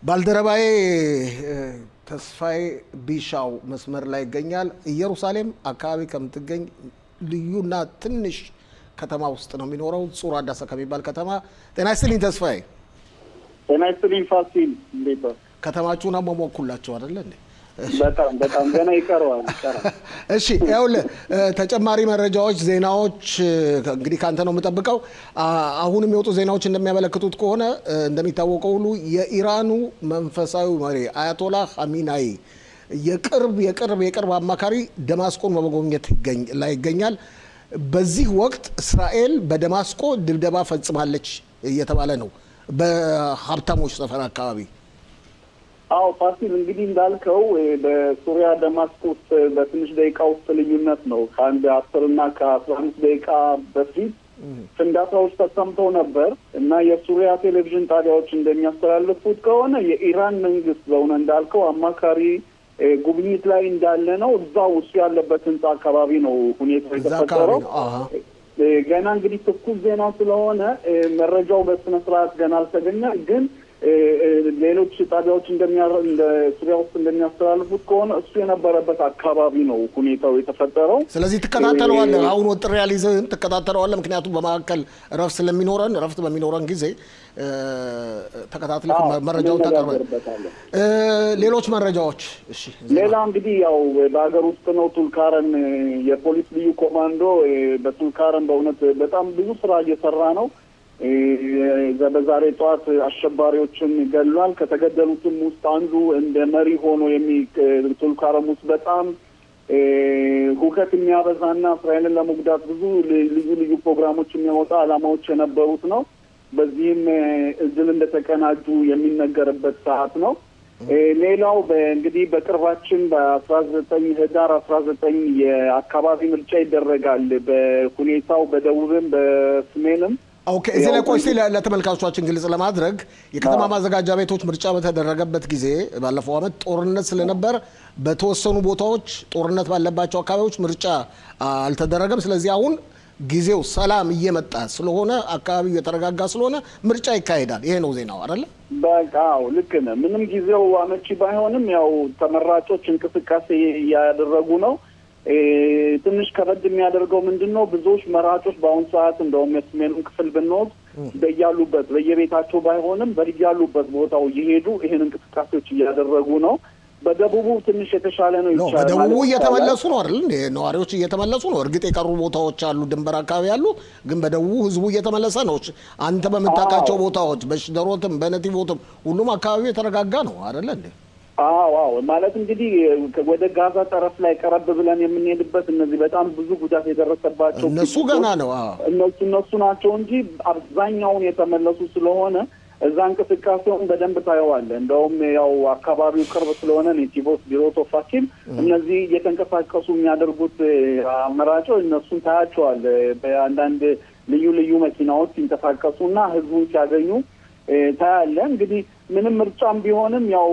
ባልደረባዬ ተስፋዬ ቢሻው መስመር ላይ ይገኛል። ኢየሩሳሌም አካባቢ ከምትገኝ ልዩና ትንሽ ከተማ ውስጥ ነው የሚኖረው፣ ጹር አዳሰ ከሚባል ከተማ። ጤና ይስጥልኝ ተስፋዬ። ጤና ይስጥልኝ ፋሲል፣ እንዴት ነው? ከተማችሁን አሟሟኩላችሁ አይደለ እንዴ? በጣም በጣም ገና ይቀረዋል ይቀራል። እሺ ይኸውልህ ተጨማሪ መረጃዎች፣ ዜናዎች እንግዲህ ከአንተ ነው የምጠብቀው። አሁን የሚወጡ ዜናዎች እንደሚያመለክቱት ከሆነ እንደሚታወቀው ሁሉ የኢራኑ መንፈሳዊ መሪ አያቶላህ ሀሚናይ የቅርብ የቅርብ የቅርብ አማካሪ ደማስቆን በመጎብኘት ላይ ይገኛል። በዚህ ወቅት እስራኤል በደማስቆ ድብደባ ፈጽማለች እየተባለ ነው በሀብታሞች ሰፈር አካባቢ አዎ ፋሲል እንግዲህ እንዳልከው በሱሪያ ደማስቆ ውስጥ በትንሽ ደቂቃ ውስጥ ልዩነት ነው። ከአንድ አስርና ከአስራ አምስት ደቂቃ በፊት ፍንዳታዎች ተሰምተው ነበር እና የሱሪያ ቴሌቪዥን ጣቢያዎች እንደሚያስተላልፉት ከሆነ የኢራን መንግስት በእውነ እንዳልከው አማካሪ ጉብኝት ላይ እንዳለ ነው። እዛው እሱ ያለበት ህንጻ አካባቢ ነው ሁኔታው የተፈጠረው። ገና እንግዲህ ትኩስ ዜና ስለሆነ መረጃው በስነ ስርዓት ገና አልተገኘም ግን ሌሎች ጣቢያዎች ሱሪያ ውስጥ እንደሚያስተላልፉት ከሆነ እሱ የነበረበት አካባቢ ነው ሁኔታው የተፈጠረው። ስለዚህ ትከታተለዋለህ። አሁን ወጥሬ ያልይዝህም ትከታተለዋለህ። ምክንያቱም በመካከል እረፍት ስለሚኖረን እረፍት በሚኖረን ጊዜ ተከታትለህ መረጃውን ታቀርባለህ። ሌሎች መረጃዎች እሺ። ሌላ እንግዲህ ያው በሀገር ውስጥ ነው። ቱልካረን የፖሊስ ልዩ ኮማንዶ በቱልካረን በእውነት በጣም ብዙ ስራ እየሰራ ነው። በዛሬ ጠዋት አሸባሪዎችን ገድሏል። ከተገደሉትም ውስጥ አንዱ እንደ መሪ ሆኖ የሚ ቱልካረም ውስጥ በጣም ሁከት የሚያበዛና እስራኤልን ለመጉዳት ብዙ ልዩ ልዩ ፕሮግራሞች የሚያወጣ ዓላማዎች የነበሩት ነው። በዚህም እድል እንደተቀናጁ የሚነገርበት ሰዓት ነው። ሌላው እንግዲህ በቅርባችን በአስራ ዘጠኝ ህዳር አስራ ዘጠኝ የአካባቢ ምርጫ ይደረጋል። በሁኔታው በደቡብም በሰሜንም ኦኬ እዚህ ላይ ቆይ እስኪ ለተመልካቾቻችን ግልጽ ለማድረግ የከተማ ማዘጋጃ ቤቶች ምርጫ በተደረገበት ጊዜ ባለፈው ዓመት ጦርነት ስለነበር በተወሰኑ ቦታዎች ጦርነት ባለባቸው አካባቢዎች ምርጫ አልተደረገም። ስለዚህ አሁን ጊዜው ሰላም እየመጣ ስለሆነ አካባቢው የተረጋጋ ስለሆነ ምርጫ ይካሄዳል። ይሄ ነው ዜናው አይደለ? በቃ ልክ ነህ። ምንም ጊዜው አመቺ ባይሆንም ያው ተመራጮች እንቅስቃሴ እያደረጉ ነው። ትንሽ ከበድ የሚያደርገው ምንድን ነው? ብዙዎች መራጮች በአሁኑ ሰዓት እንደውም የሰሜኑን ክፍል ብንወስድ በያሉበት በየቤታቸው ባይሆንም በያሉበት ቦታው እየሄዱ ይህን እንቅስቃሴዎች እያደረጉ ነው። በደቡቡ ትንሽ የተሻለ ነው ይቻላል። በደቡቡ እየተመለሱ ነው አይደል? ነዋሪዎች እየተመለሱ ነው። እርግጥ የቀሩ ቦታዎች አሉ፣ ድንበር አካባቢ ያሉ፣ ግን በደቡቡ ህዝቡ እየተመለሰ ነው። አንተ በምታውቃቸው ቦታዎች በሽደሮትም በነቲቦትም ሁሉም አካባቢው የተረጋጋ ነው አይደለ እንዴ? አዎ አዎ ማለት እንግዲህ ወደ ጋዛ ጠረፍ ላይ ቀረብ ብለን የምንሄድበት እነዚህ በጣም ብዙ ጉዳት የደረሰባቸው እነሱ ገና ነው እነሱ እነሱ ናቸው እንጂ አብዛኛውን የተመለሱ ስለሆነ እዛ እንቅስቃሴውን በደንብ ታየዋለህ። እንደውም ያው አካባቢው ቅርብ ስለሆነ ኔቲቮስ ቢሮቶ ፋሲል እነዚህ እየተንቀሳቀሱ የሚያደርጉት አመራጮች እነሱን ታያቸዋለህ። በአንዳንድ ልዩ ልዩ መኪናዎች ሲንቀሳቀሱና ህዝቡን ሲያገኙ ታያለ። እንግዲህ ምንም ምርጫም ቢሆንም ያው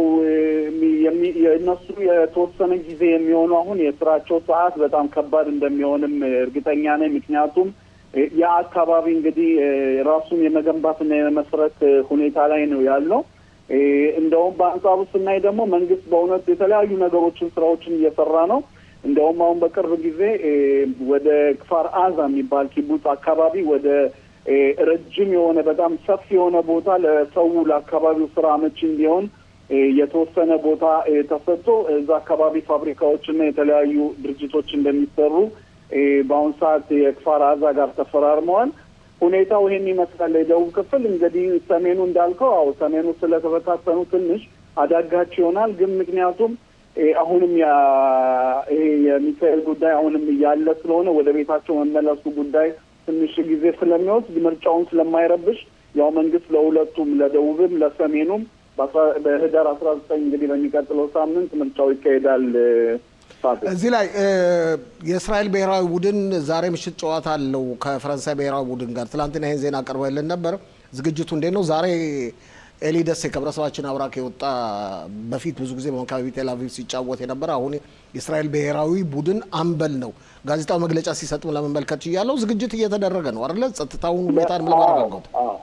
የእነሱ የተወሰነ ጊዜ የሚሆኑ አሁን የስራቸው ሰዓት በጣም ከባድ እንደሚሆንም እርግጠኛ ነኝ። ምክንያቱም ያ አካባቢ እንግዲህ ራሱን የመገንባትና የመስረት ሁኔታ ላይ ነው ያለው። እንደውም በአንጻሩ ስናይ ደግሞ መንግስት በእውነት የተለያዩ ነገሮችን ስራዎችን እየሰራ ነው። እንደውም አሁን በቅርብ ጊዜ ወደ ክፋር አዛ የሚባል ኪቡጽ አካባቢ ወደ ረጅም የሆነ በጣም ሰፊ የሆነ ቦታ ለሰው ለአካባቢው ስራ አመቺ እንዲሆን የተወሰነ ቦታ ተሰጥቶ እዛ አካባቢ ፋብሪካዎችና የተለያዩ ድርጅቶች እንደሚሰሩ በአሁኑ ሰዓት የክፋር አዛ ጋር ተፈራርመዋል። ሁኔታው ይሄን ይመስላል። የደቡብ ክፍል እንግዲህ ሰሜኑ እንዳልከው አው ሰሜኑ ስለተበታተኑ ትንሽ አዳጋች ይሆናል። ግን ምክንያቱም አሁንም ይሄ የሚሳኤል ጉዳይ አሁንም እያለ ስለሆነ ወደ ቤታቸው መመለሱ ጉዳይ ትንሽ ጊዜ ስለሚወስድ ምርጫውን ስለማይረብሽ ያው መንግስት ለሁለቱም ለደቡብም ለሰሜኑም በህዳር አስራ ዘጠኝ እንግዲህ በሚቀጥለው ሳምንት ምርጫው ይካሄዳል። እዚህ ላይ የእስራኤል ብሔራዊ ቡድን ዛሬ ምሽት ጨዋታ አለው ከፈረንሳይ ብሔራዊ ቡድን ጋር። ትላንትና ይህን ዜና አቅርበልን ነበር። ዝግጅቱ እንዴት ነው? ዛሬ ኤሊ ደሴ ከህብረተሰባችን አብራክ የወጣ በፊት ብዙ ጊዜ በመካባቢ ቴል አቪቭ ሲጫወት የነበረ አሁን የእስራኤል ብሔራዊ ቡድን አምበል ነው። ጋዜጣዊ መግለጫ ሲሰጥም ለመመልከት እያለው ዝግጅት እየተደረገ ነው አይደለ? ጸጥታውን ሁኔታን ለማረጋገጥ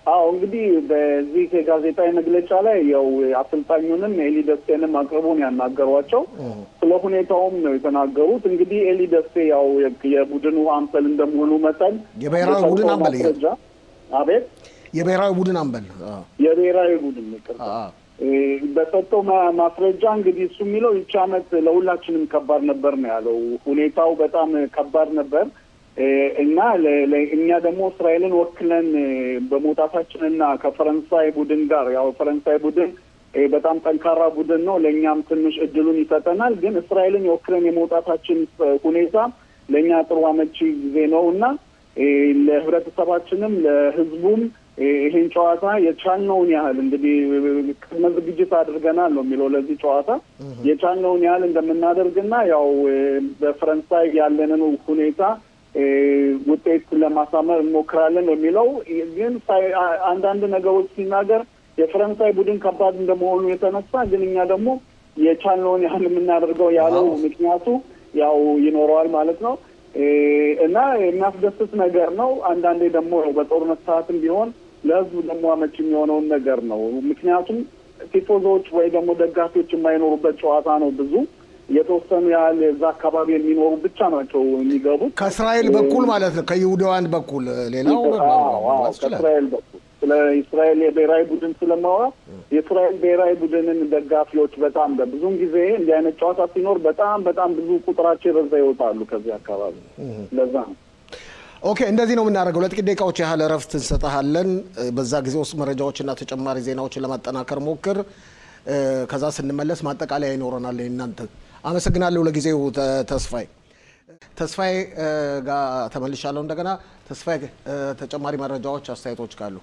አዎ እንግዲህ በዚህ የጋዜጣዊ መግለጫ ላይ ያው አሰልጣኙንም ኤሊ ደሴንም አቅርቦን ያናገሯቸው ስለ ሁኔታውም ነው የተናገሩት። እንግዲህ ኤሊ ደሴ ያው የቡድኑ አምበል እንደመሆኑ መጠን የብሔራዊ ቡድን አምበል ማስረጃ አቤት የብሔራዊ ቡድን አምበል የብሔራዊ ቡድን ይቅርታ በሰጠው ማስረጃ እንግዲህ እሱ የሚለው ይቺ ዓመት ለሁላችንም ከባድ ነበር ነው ያለው። ሁኔታው በጣም ከባድ ነበር እና እኛ ደግሞ እስራኤልን ወክለን በመውጣታችንና ከፈረንሳይ ቡድን ጋር ያው ፈረንሳይ ቡድን በጣም ጠንካራ ቡድን ነው፣ ለእኛም ትንሽ እድሉን ይሰጠናል። ግን እስራኤልን ወክለን የመውጣታችን ሁኔታ ለእኛ ጥሩ አመቺ ጊዜ ነው እና ለህብረተሰባችንም ለህዝቡም ይሄን ጨዋታ የቻልነውን ያህል እንግዲህ ቅድመ ዝግጅት አድርገናል ነው የሚለው ለዚህ ጨዋታ የቻልነውን ያህል እንደምናደርግና ያው በፈረንሳይ ያለንን ሁኔታ ውጤት ለማሳመር እንሞክራለን ነው የሚለው። ግን አንዳንድ ነገሮች ሲናገር የፈረንሳይ ቡድን ከባድ እንደመሆኑ የተነሳ ግን እኛ ደግሞ የቻልነውን ያህል የምናደርገው ያለው ምክንያቱ ያው ይኖረዋል ማለት ነው እና የሚያስደስት ነገር ነው። አንዳንዴ ደግሞ በጦርነት ሰዓትም ቢሆን ለህዝቡ ደግሞ አመች የሚሆነውን ነገር ነው። ምክንያቱም ቲፎዞች ወይ ደግሞ ደጋፊዎች የማይኖሩበት ጨዋታ ነው ብዙ የተወሰኑ ያህል እዛ አካባቢ የሚኖሩ ብቻ ናቸው የሚገቡት ከእስራኤል በኩል ማለት ነው። ከይሁዳውያን በኩል ሌላው ከእስራኤል በኩል ስለ እስራኤል የብሔራዊ ቡድን ስለማወራ የእስራኤል ብሔራዊ ቡድንን ደጋፊዎች በጣም ብዙውን ጊዜ እንዲህ አይነት ጨዋታ ሲኖር በጣም በጣም ብዙ ቁጥራቸው የበዛ ይወጣሉ ከዚህ አካባቢ። ለዛ ነው። ኦኬ፣ እንደዚህ ነው የምናደርገው። ለጥቂት ደቂቃዎች ያህል እረፍት እንሰጥሃለን። በዛ ጊዜ ውስጥ መረጃዎችና ተጨማሪ ዜናዎችን ለማጠናከር ሞክር። ከዛ ስንመለስ ማጠቃለያ ይኖረናል እናንተ አመሰግናለሁ። ለጊዜው ተስፋዬ ተስፋዬ ጋር ተመልሻለሁ። እንደገና ተስፋዬ ተጨማሪ መረጃዎች፣ አስተያየቶች ካሉ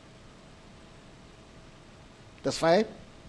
ተስፋዬ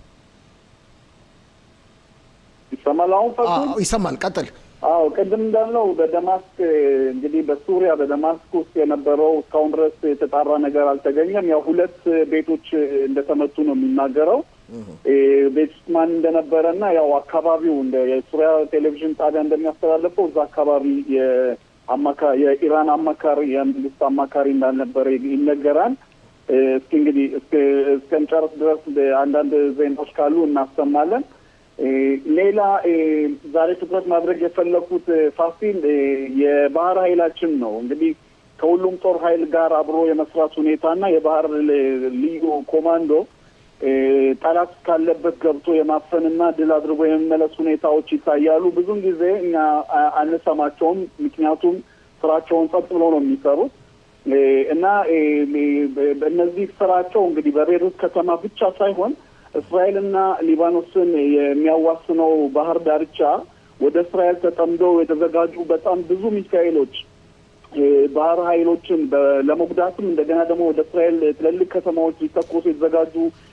ይሰማል? አሁን ፈሱ ይሰማል። ቀጥል። አዎ ቅድም እንዳልነው በደማስክ እንግዲህ በሱሪያ በደማስክ ውስጥ የነበረው እስካሁን ድረስ የተጣራ ነገር አልተገኘም። ያው ሁለት ቤቶች እንደተመቱ ነው የሚናገረው ቤት ውስጥ ማን እንደነበረ እና ያው አካባቢው እንደ የሱሪያ ቴሌቪዥን ጣቢያ እንደሚያስተላልፈው እዛ አካባቢ የአማካ የኢራን አማካሪ የመንግስት አማካሪ እንዳልነበረ ይነገራል። እስኪ እንግዲህ እስከንጨርስ ድረስ አንዳንድ ዜናዎች ካሉ እናሰማለን። ሌላ ዛሬ ትኩረት ማድረግ የፈለኩት ፋሲል የባህር ኃይላችን ነው። እንግዲህ ከሁሉም ጦር ኃይል ጋር አብሮ የመስራት ሁኔታና የባህር ልዩ ኮማንዶ ጠላት ካለበት ገብቶ የማፈንና ድል አድርጎ የመመለስ ሁኔታዎች ይታያሉ። ብዙን ጊዜ እኛ አንሰማቸውም፣ ምክንያቱም ስራቸውን ጸጥ ብሎ ነው የሚሰሩት እና እነዚህ ስራቸው እንግዲህ በቤሩት ከተማ ብቻ ሳይሆን እስራኤልና ሊባኖስን የሚያዋስነው ባህር ዳርቻ ወደ እስራኤል ተጠምደው የተዘጋጁ በጣም ብዙ ሚሳኤሎች ባህር ኃይሎችን ለመጉዳትም እንደገና ደግሞ ወደ እስራኤል ትልልቅ ከተማዎች ሊተኮሱ የተዘጋጁ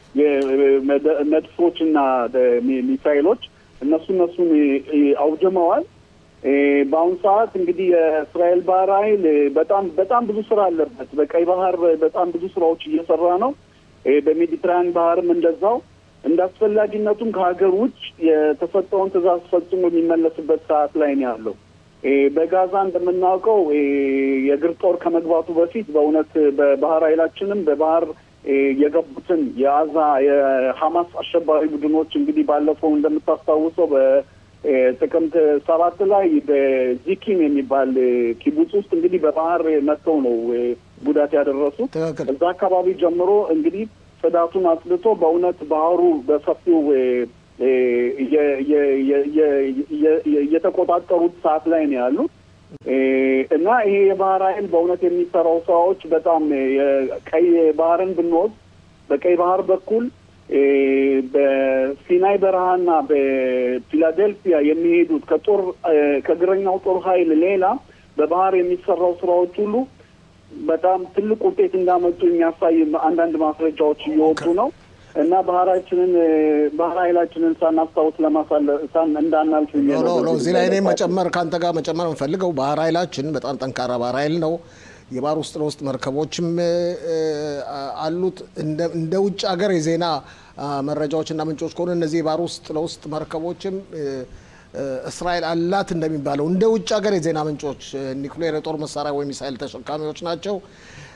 መድፎች እና ሚሳይሎች እነሱ እነሱን አውድመዋል። በአሁኑ ሰዓት እንግዲህ የእስራኤል ባህር ኃይል በጣም በጣም ብዙ ስራ አለበት። በቀይ ባህር በጣም ብዙ ስራዎች እየሰራ ነው። በሜዲትራያን ባህርም እንደዛው እንደ አስፈላጊነቱም ከሀገር ውጭ የተሰጠውን ትዕዛዝ ፈጽሞ የሚመለስበት ሰዓት ላይ ነው ያለው። በጋዛ እንደምናውቀው የእግር ጦር ከመግባቱ በፊት በእውነት በባህር ኃይላችንም በባህር የገቡትን የአዛ የሐማስ አሸባሪ ቡድኖች እንግዲህ ባለፈው እንደምታስታውሰው በጥቅምት ሰባት ላይ በዚኪም የሚባል ኪቡጽ ውስጥ እንግዲህ በባህር መጥተው ነው ጉዳት ያደረሱት። እዛ አካባቢ ጀምሮ እንግዲህ ጽዳቱን አጽድቶ በእውነት ባህሩ በሰፊው እየተቆጣጠሩት ሰዓት ላይ ነው ያሉት እና ይሄ የባህር ኃይል በእውነት የሚሰራው ስራዎች በጣም ቀይ ባህርን ብንወስድ በቀይ ባህር በኩል በሲናይ በረሃና በፊላዴልፊያ የሚሄዱት ከጦር ከእግረኛው ጦር ኃይል ሌላ በባህር የሚሰራው ስራዎች ሁሉ በጣም ትልቅ ውጤት እንዳመጡ የሚያሳይ አንዳንድ ማስረጃዎች እየወጡ ነው እና ባህራችንን ባህር ኃይላችንን ሳናስታውስ ለማሳለፍ እንዳናልፍ እዚህ ላይ እኔ መጨመር ከአንተ ጋር መጨመር የምፈልገው ባህር ኃይላችን በጣም ጠንካራ ባህር ኃይል ነው። የባህር ውስጥ ለውስጥ መርከቦችም አሉት። እንደ ውጭ ሀገር የዜና መረጃዎችና ምንጮች ከሆነ እነዚህ የባህር ውስጥ ለውስጥ መርከቦችም እስራኤል አላት እንደሚባለው እንደ ውጭ ሀገር የዜና ምንጮች ኒውክሌር የጦር መሳሪያ ወይም ሚሳይል ተሸካሚዎች ናቸው።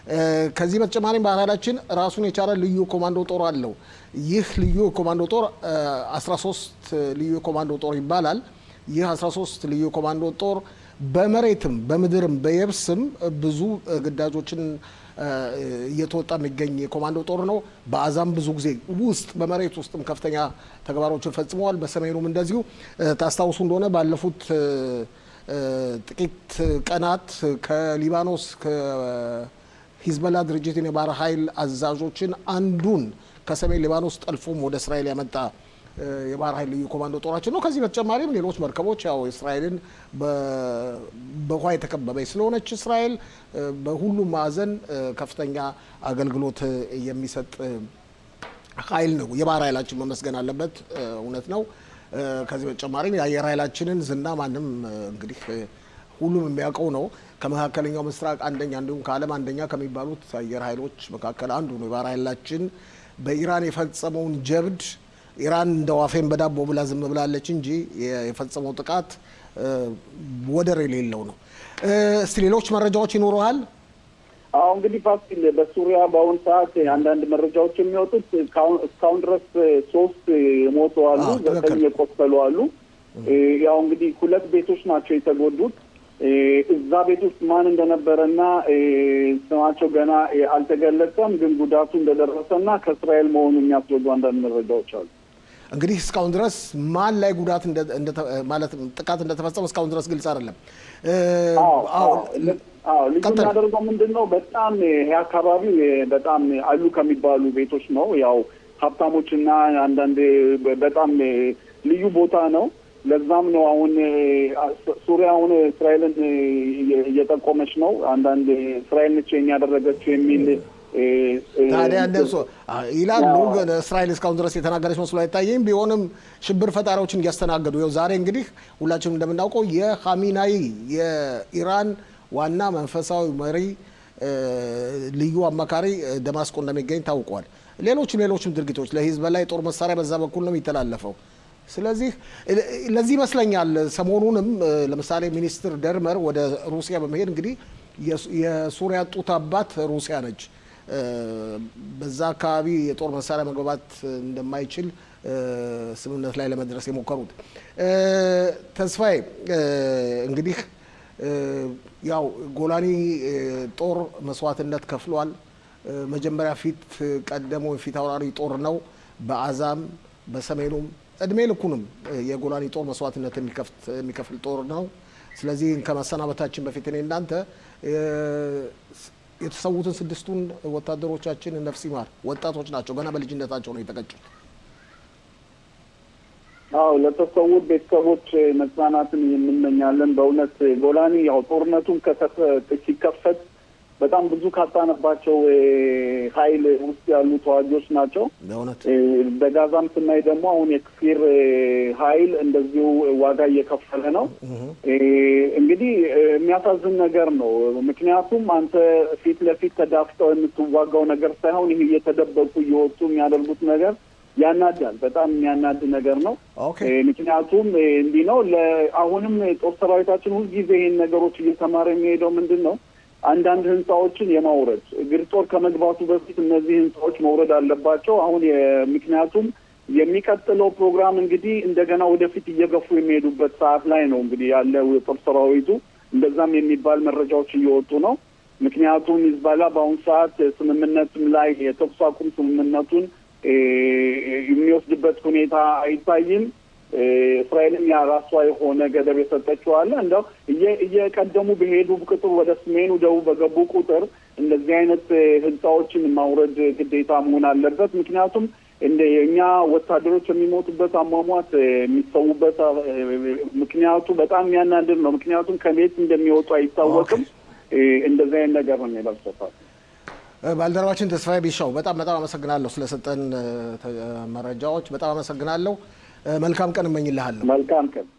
ከዚህ በተጨማሪም ባህላችን ራሱን የቻለ ልዩ ኮማንዶ ጦር አለው። ይህ ልዩ ኮማንዶ ጦር 13 ልዩ ኮማንዶ ጦር ይባላል። ይህ 13 ልዩ ኮማንዶ ጦር በመሬትም በምድርም በየብስም ብዙ ግዳጆችን እየተወጣ የሚገኝ የኮማንዶ ጦር ነው። በአዛም ብዙ ጊዜ ውስጥ በመሬት ውስጥም ከፍተኛ ተግባሮችን ፈጽመዋል። በሰሜኑም እንደዚሁ ታስታውሱ እንደሆነ ባለፉት ጥቂት ቀናት ከሊባኖስ ከሂዝበላ ድርጅትን የባህር ኃይል አዛዦችን አንዱን ከሰሜን ሊባኖስ ጠልፎም ወደ እስራኤል ያመጣ የባህር ኃይል ልዩ ኮማንዶ ጦራችን ነው። ከዚህ በተጨማሪም ሌሎች መርከቦች ያው እስራኤልን በውሃ የተከበበች ስለሆነች እስራኤል በሁሉም ማዕዘን ከፍተኛ አገልግሎት የሚሰጥ ኃይል ነው። የባህር ኃይላችን መመስገን አለበት፣ እውነት ነው። ከዚህ በተጨማሪም የአየር ኃይላችንን ዝና ማንም እንግዲህ ሁሉም የሚያውቀው ነው። ከመካከለኛው ምስራቅ አንደኛ እንዲሁም ከዓለም አንደኛ ከሚባሉት አየር ኃይሎች መካከል አንዱ ነው። የባህር ኃይላችን በኢራን የፈጸመውን ጀብድ ኢራን እንደ ዋፌን በዳቦ ብላ ዝም ብላለች እንጂ የፈጸመው ጥቃት ወደር የሌለው ነው። እስቲ ሌሎች መረጃዎች ይኖረሃል? አሁ እንግዲህ ፋሲል በሱሪያ በአሁኑ ሰዓት አንዳንድ መረጃዎች የሚወጡት እስካሁን ድረስ ሶስት የሞቱ አሉ፣ ዘጠኝ የቆሰሉ አሉ። ያው እንግዲህ ሁለት ቤቶች ናቸው የተጎዱት። እዛ ቤት ውስጥ ማን እንደነበረና ስማቸው ገና አልተገለጸም፣ ግን ጉዳቱ እንደደረሰና ከእስራኤል መሆኑ የሚያስረዱ አንዳንድ መረጃዎች አሉ። እንግዲህ እስካሁን ድረስ ማን ላይ ጉዳት ማለት ጥቃት እንደተፈጸመ እስካሁን ድረስ ግልጽ አይደለም። ልዩ የሚያደርገው ምንድን ነው? በጣም ይሄ አካባቢው በጣም አሉ ከሚባሉ ቤቶች ነው። ያው ሀብታሞችና አንዳንድ በጣም ልዩ ቦታ ነው። ለዛም ነው አሁን ሱሪያ አሁን እስራኤልን እየጠቆመች ነው። አንዳንድ እስራኤል ነች ያደረገችው የሚል ታዲያ እንደሱ ይላሉ። ግን እስራኤል እስካሁን ድረስ የተናገረች መስሎ አይታየኝ። ቢሆንም ሽብር ፈጣሪዎችን እያስተናገዱ ይኸው ዛሬ እንግዲህ ሁላችንም እንደምናውቀው የኻሜናይ የኢራን ዋና መንፈሳዊ መሪ ልዩ አማካሪ ደማስቆ እንደሚገኝ ታውቋል። ሌሎችም ሌሎችም ድርጊቶች ለሂዝቦላ የጦር መሳሪያ በዛ በኩል ነው የሚተላለፈው። ስለዚህ ለዚህ ይመስለኛል ሰሞኑንም ለምሳሌ ሚኒስትር ደርመር ወደ ሩሲያ በመሄድ እንግዲህ የሱሪያ ጡት አባት ሩሲያ ነች። በዛ አካባቢ የጦር መሳሪያ መግባባት እንደማይችል ስምምነት ላይ ለመድረስ የሞከሩት ተስፋዬ እንግዲህ ያው ጎላኒ ጦር መስዋዕትነት ከፍሏል። መጀመሪያ ፊት ቀደሞ ፊት አውራሪ ጦር ነው። በአዛም በሰሜኑም እድሜ ልኩንም የጎላኒ ጦር መስዋዕትነት የሚከፍል ጦር ነው። ስለዚህ ከመሰናበታችን በፊት እኔ እናንተ የተሰዉትን ስድስቱን ወታደሮቻችን ነፍስ ይማር። ወጣቶች ናቸው፣ ገና በልጅነታቸው ነው የተቀጩት። አዎ ለተሰዉት ቤተሰቦች መጽናናትን የምንመኛለን። በእውነት ጎላኒ ያው ጦርነቱን ሲከፈት በጣም ብዙ ካጣነባቸው ኃይል ውስጥ ያሉ ተዋጊዎች ናቸው። በእውነት በጋዛም ስናይ ደግሞ አሁን የክፊር ኃይል እንደዚሁ ዋጋ እየከፈለ ነው። እንግዲህ የሚያሳዝን ነገር ነው። ምክንያቱም አንተ ፊት ለፊት ተዳፍጠው የምትዋጋው ነገር ሳይሆን ይህ እየተደበቁ እየወጡ የሚያደርጉት ነገር ያናዳል። በጣም የሚያናድ ነገር ነው። ምክንያቱም እንዲህ ነው። አሁንም ጦር ሰራዊታችን ሁልጊዜ ይህን ነገሮች እየተማረ የሚሄደው ምንድን ነው አንዳንድ ህንፃዎችን የማውረድ እግር ጦር ከመግባቱ በፊት እነዚህ ህንፃዎች መውረድ አለባቸው። አሁን ምክንያቱም የሚቀጥለው ፕሮግራም እንግዲህ እንደገና ወደፊት እየገፉ የሚሄዱበት ሰዓት ላይ ነው እንግዲህ ያለው የጦር ሰራዊቱ እንደዛም የሚባል መረጃዎች እየወጡ ነው። ምክንያቱም ሂዝቦላ በአሁኑ ሰዓት ስምምነትም ላይ የተኩስ አቁም ስምምነቱን የሚወስድበት ሁኔታ አይታይም። እስራኤልም የራሷ የሆነ ገደብ የሰጠችው አለ። እንደው እየቀደሙ በሄዱ ቁጥር ወደ ሰሜኑ ደቡብ በገቡ ቁጥር እንደዚህ አይነት ህንፃዎችን ማውረድ ግዴታ መሆን አለበት። ምክንያቱም እንደ የእኛ ወታደሮች የሚሞቱበት አሟሟት የሚሰዉበት ምክንያቱ በጣም የሚያናድር ነው። ምክንያቱም ከቤት እንደሚወጡ አይታወቅም። እንደዚህ አይነት ነገር ነው የሚደርሰታል። ባልደረባችን ተስፋዬ ቢሻው በጣም በጣም አመሰግናለሁ ስለሰጠን መረጃዎች። በጣም አመሰግናለሁ። መልካም ቀን እመኝልሃለሁ። መልካም ቀን